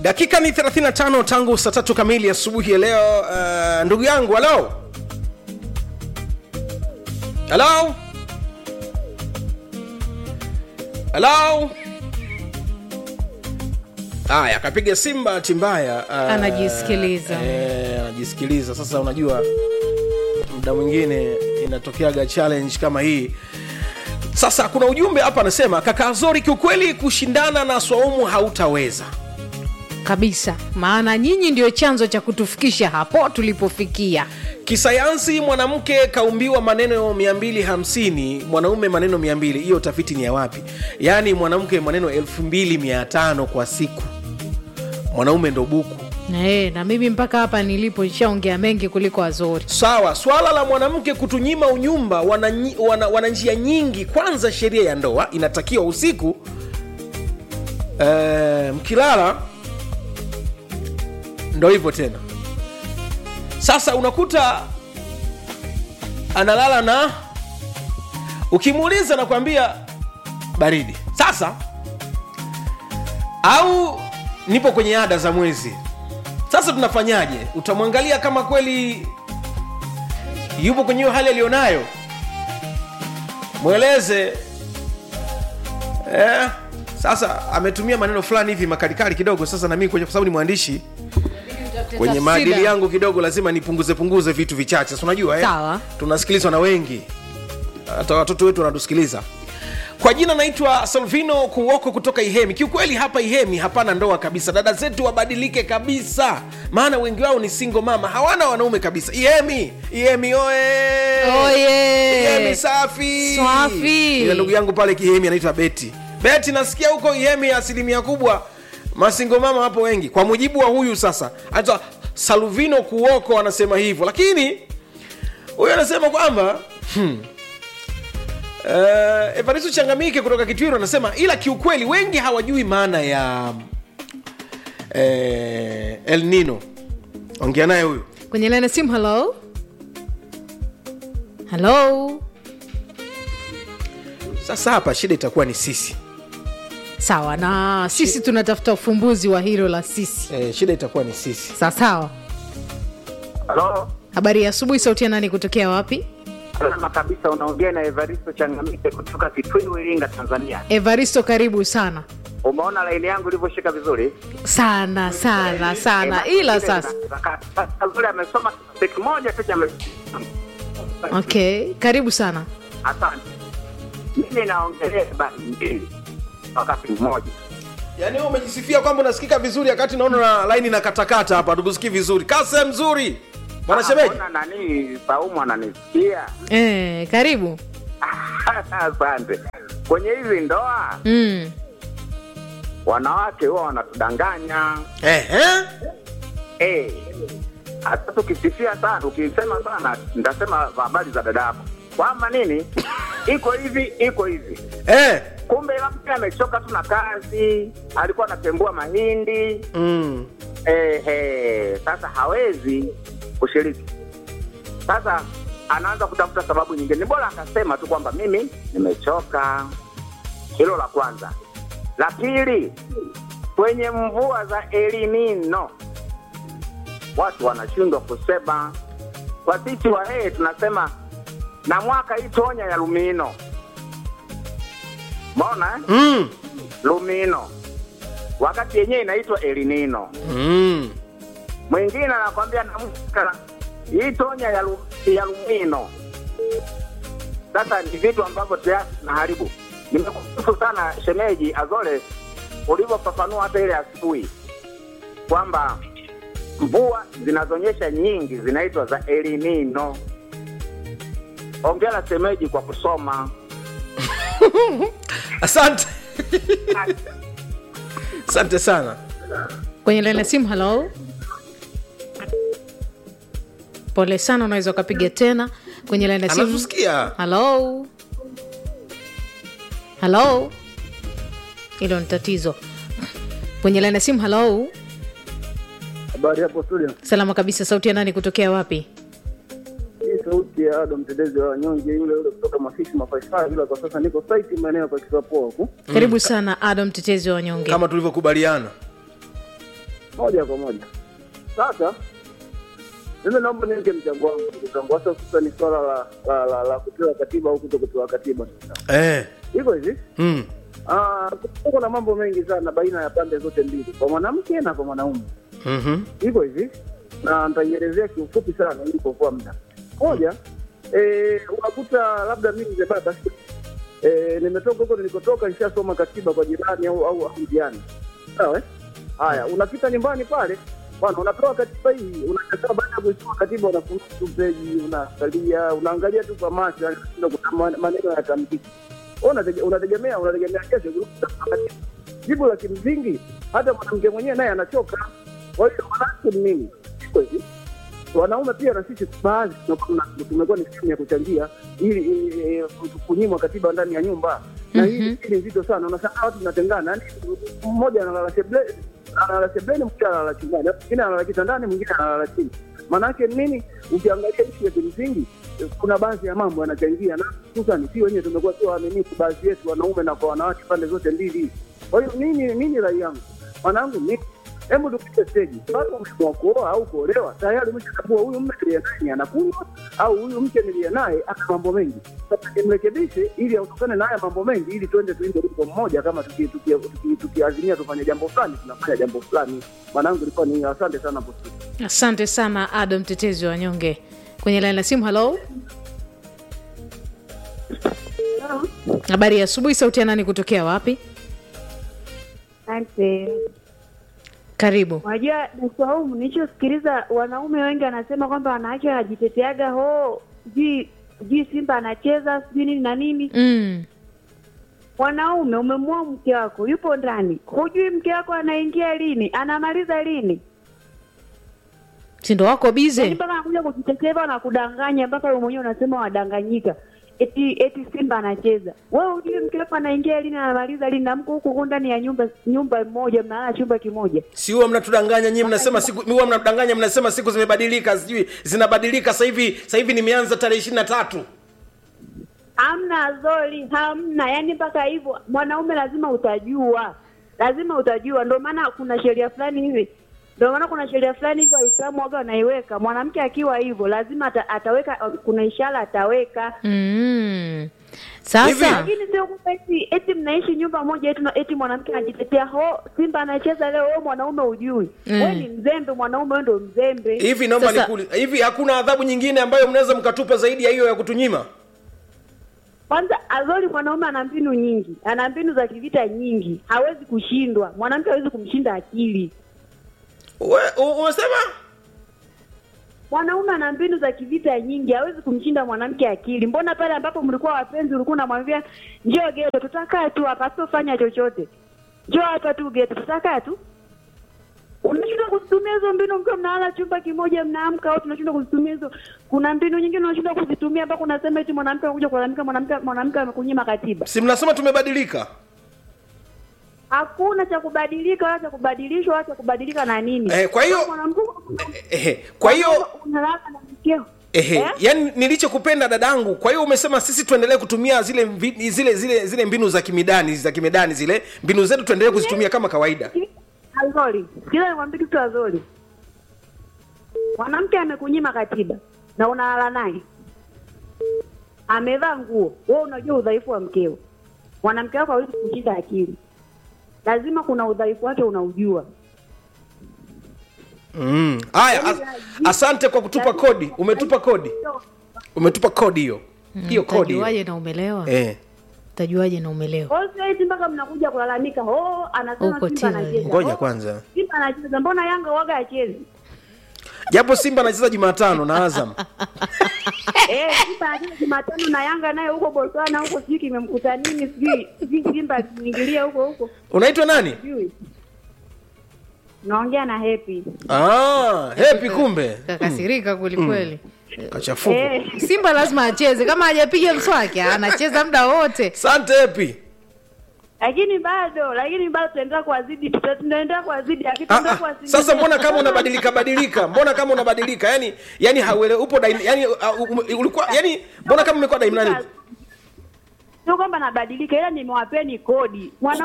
dakika ni 35 tangu saa tatu kamili asubuhi ya leo uh, ndugu yangu halo halo halo haya akapiga simu bahati mbaya uh, Anajisikiliza. eh, anajisikiliza sasa unajua muda mwingine inatokeaga challenge kama hii sasa kuna ujumbe hapa anasema kaka azori kiukweli kushindana na swaumu hautaweza kabisa maana nyinyi ndio chanzo cha kutufikisha hapo tulipofikia kisayansi mwanamke kaumbiwa maneno 250 mwanaume maneno 200 hiyo tafiti ni ya wapi yaani mwanamke maneno 2500 kwa siku mwanaume ndo buku e, na mimi mpaka hapa nilipo nishaongea mengi kuliko wazori sawa swala la mwanamke kutunyima unyumba wana, nyi- wana, wana njia nyingi kwanza sheria ya ndoa inatakiwa usiku eh, mkilala ndo hivyo tena sasa unakuta analala na ukimuuliza nakwambia baridi sasa au nipo kwenye ada za mwezi sasa tunafanyaje utamwangalia kama kweli yupo kwenye hiyo hali aliyonayo mweleze eh, sasa ametumia maneno fulani hivi makalikali kidogo sasa nami kwa sababu ni mwandishi kwenye maadili yangu kidogo lazima nipunguze punguze vitu vichache si unajua eh? Sawa. tunasikilizwa na wengi hata watoto wetu wanatusikiliza kwa jina naitwa salvino kuoko kutoka ihemi kiukweli hapa ihemi hapana ndoa kabisa dada zetu wabadilike kabisa maana wengi wao ni singo mama hawana wanaume kabisa ihemi ihemi oe Oye! ihemi safi Safi. Ila ndugu yangu pale kihemi anaitwa beti beti nasikia huko ihemi asilimia kubwa masingo mama wapo wengi kwa mujibu wa huyu sasa anaitwa salvino kuoko anasema hivyo lakini huyu anasema kwamba hmm, Uh, Evaristo Changamike kutoka Kitwiru anasema ila kiukweli wengi hawajui maana ya eh, El Nino. Ongea naye huyu. kwenye lene simu halo halo Sasa hapa shida itakuwa ni sisi. sawa na sisi tunatafuta ufumbuzi wa hilo la sisi Eh, shida itakuwa ni sisi. sawa sawa Halo, habari ya asubuhi sauti ya nani kutokea wapi salama kabisa. Unaongea na Evaristo Changamike kutoka Kitwiru, Iringa, Tanzania. evaristo karibu sana Umeona laini yangu ilivyoshika vizuri sana sana sana Eh, ila ile sasa ina- sasa vile amesoma kitu moja tu cha okay karibu sana Asante. Mimi naongelea habari mbili wakati mmoja. Yaani wewe umejisifia kwamba unasikika vizuri wakati naona na line na katakata hapa tukusikii vizuri. Kase mzuri. Bwana Ah, shemeji. mbona nani Saumu ananisikia? eh, karibu Asante. Kwenye hizi ndoa mm. wanawake huwa wanatudanganya Eh, eh? Eh, hata tukisifia sana ukisema sana nitasema habari za dada yako kwamba nini iko hivi iko hivi Eh. kumbe labda amechoka tu na kazi alikuwa anatembua mahindi Mm. eh, eh, sasa hawezi kushiriki sasa anaanza kutafuta sababu nyingine ni bora akasema tu kwamba mimi nimechoka hilo la kwanza la pili kwenye mvua za elinino watu wanashindwa kusema kwa sisi wahee tunasema na mwaka itonya ya lumino maona eh? Mm. lumino wakati yenyewe inaitwa elinino Mm. mwingine anakwambia namka hii tonya ya, lu, ya lumino sasa ni vitu ambavyo tayari tunaharibu nimekushukuru sana shemeji azole ulivyofafanua hata ile asubuhi kwamba mvua zinazonyesha nyingi zinaitwa za elinino ongera shemeji kwa kusoma Asante. Asante sana. kwenye lene simu halo pole sana unaweza ukapiga tena kwenye lene simu Anatusikia. halo halo hilo ni tatizo kwenye lene simu halo Habari hapo studio. salama kabisa sauti ya nani kutokea wapi Hii sauti ya Ado mtetezi wa wanyonge yule yule kutoka Mafishi Mafaifai, ila kwa sasa niko site maeneo ya Pakisapoa huku. karibu sana adam mtetezi wa wanyonge Kama tulivyokubaliana. moja kwa moja. Sasa mimi naomba niweke mchango wangu ndugu zangu, hasa sasa ni swala la la, la, la kupewa katiba au kuto kupewa katiba. eh. Hivyo hivi mm. ah, kuna mambo mengi sana baina ya pande zote mbili, kwa mwanamke na kwa mwanaume. mm-hmm. hivyo hivi na nitaielezea kiufupi sana ili kuokoa muda. Moja, eh, unakuta labda mimi mzee baba eh, nimetoka huko nilikotoka, nishasoma katiba kwa jirani au au au jirani, sawa eh? Haya, unapita nyumbani pale bwana, unapewa katiba hii, unakaa baada ya kuisoma katiba, unafungua tu peji, unaangalia unaangalia tu kwa macho, yani unashindwa kuta- man- maneno yatamkiki. Wewe unatege- unategemea unategemea kesho kurudi kusoma katiba. Jibu la kimsingi, hata mwanamke mwenyewe naye anachoka. Kwa hiyo manake ni nini? Iko hivi, wanaume pia na sisi baadhi tunakuwa tuna- tumekuwa ni sehemu ya kuchangia ili ili, eh, kunyimwa katiba ndani ya nyumba na hii hii ni nzito sana. Unashangaa watu tunatengana, yani mmoja analala seble analala sebleni, mwingine analala chumbani, mwingine analala kitandani, mwingine analala chini. Maanake nini? Ukiangalia ishu ya kimsingi, eh, kuna baadhi ya mambo yanachangia, na hususani si wenyewe tumekuwa sio waaminifu, baadhi yetu wanaume na kwa wanawake, pande zote mbili. Kwa hiyo nini nini rai yangu mwanangu, mimi hebu tupige steji. Watu wameamua kuoa au kuolewa, tayari umeshatambua huyu mme niliye naye ni anakunywa au huyu mke niliye naye ana mambo mengi. Sasa nimrekebishe ili aondokane na haya mambo mengi, ili tuende tuinde wimbo mmoja. Kama tukiazimia tuki, tuki, tukiazimia tufanye jambo fulani, tunafanya jambo fulani. Mwanangu, ilikuwa ni asante sana hapo studio. asante sana ado mtetezi wa wanyonge kwenye laini la simu halo habari ya asubuhi sauti ya nani kutokea wapi Asante. karibu Unajua Dasaumu, nilichosikiliza wanaume wengi wanasema kwamba wanawake wanajiteteaga ho, sijui sijui Simba anacheza sijui nini na nini. mm. Wanaume, umemwoa mke wako yupo ndani, hujui mke wako anaingia lini, anamaliza lini, sindo wako yaani bize mpaka anakuja kujitetea hivyo na kudanganya, mpaka wewe mwenyewe unasema wadanganyika eti eti Simba anacheza. Wewe hujui mke wako anaingia lini, anamaliza lini, na mko huku huku ndani ya nyumba nyumba moja, mnalala chumba kimoja. si huwa mnatudanganya nyinyi mnasema siku huwa mnatudanganya mnasema siku zimebadilika sijui zinabadilika sasa hivi sasa hivi nimeanza tarehe ishirini na tatu hamna zoli hamna yani mpaka hivyo mwanaume lazima utajua lazima utajua ndio maana kuna sheria fulani hivi ndio maana kuna sheria fulani hivi waislamu waga wanaiweka mwanamke akiwa hivyo lazima ata, ataweka kuna ishara ataweka mm. sasa Hivi? lakini sio kwamba eti eti mnaishi nyumba moja eti, eti mwanamke anajitetea ho simba anacheza leo wewe mwanaume ujui Mm. wewe ni mzembe mwanaume wewe ndio mzembe hivi naomba Sasa- nikuli hivi hakuna adhabu nyingine ambayo mnaweza mkatupa zaidi ya hiyo ya kutunyima Kwanza Azori mwanaume ana mbinu nyingi, ana mbinu za kivita nyingi, hawezi kushindwa. Mwanamke hawezi kumshinda akili. We- u- umesema Mwanaume ana mbinu za kivita nyingi, hawezi kumshinda mwanamke akili. Mbona pale ambapo mlikuwa wapenzi, ulikuwa unamwambia njoo geto, tutakaa tu hapa, sitofanya chochote, njoo hapa tu geto, tutakaa tu. Unashindwa kuzitumia hizo mbinu mkiwa mnalala chumba kimoja, mnaamka au tunashindwa kuzitumia hizo. Kuna mbinu nyingine unashindwa kuzitumia mpaka unasema eti mwanamke anakuja kulalamika, mwanamke mwanamke amekunyima katiba. si mnasema tumebadilika hakuna cha kubadilika wala cha kubadilishwa wala cha kubadilika na nini. Eh, kwa hiyo- Mwanamke- eh, kwa hiyo unalala na mkeo Ehe, Eh? yani nilichokupenda dadangu kwa hiyo umesema sisi tuendelee kutumia zile mvi- zile zile zile mbinu za kimidani za kimedani zile mbinu zetu tuendelee kuzitumia kama kawaida Azori, kila nikwambia kitu Azori, mwanamke amekunyima katiba na unalala naye, amevaa nguo, wewe unajua udhaifu wa mkeo. Mwanamke wako hawezi kushinda akili, lazima kuna udhaifu wake unaujua. Mm. haya as, asante kwa kutupa kodi umetupa kodi umetupa kodi hiyo hiyo kodi hiyo. utajuaje na umelewa eh. utajuaje na umelewa Kwa hiyo sasa eti mpaka mnakuja kulalamika, oh, anasema Uko Simba tena. anacheza. ngoja Oh, kwanza Simba anacheza, mbona Yanga waga achezi? japo simba anacheza jumatano na azam Eh, Simba anacheza Jumatano na Yanga naye huko Botswana huko, sijui kimemkuta nini, sijui sijui Simba akiingilia huko huko, unaitwa nani sijui. Naongea na Happy. ah, hepi kumbe kakasirika kwelikweli kachafuka Eh, simba lazima acheze kama hajapiga mswaki anacheza muda wote asante hepi lakini bado lakini bado tutaendelea kuwazidi, tuta- tunaendelea kuwazidi, Ah, akitaendelea ah, kuwazidi. sasa mbona kama unabadilika badilika mbona kama unabadilika yani yani hauele upo daim, yani uh, um, ulikuwa yani mbona kama umekuwa daim nani Sio kwamba nabadilika, ila nimewapeni kodi. Mwanaume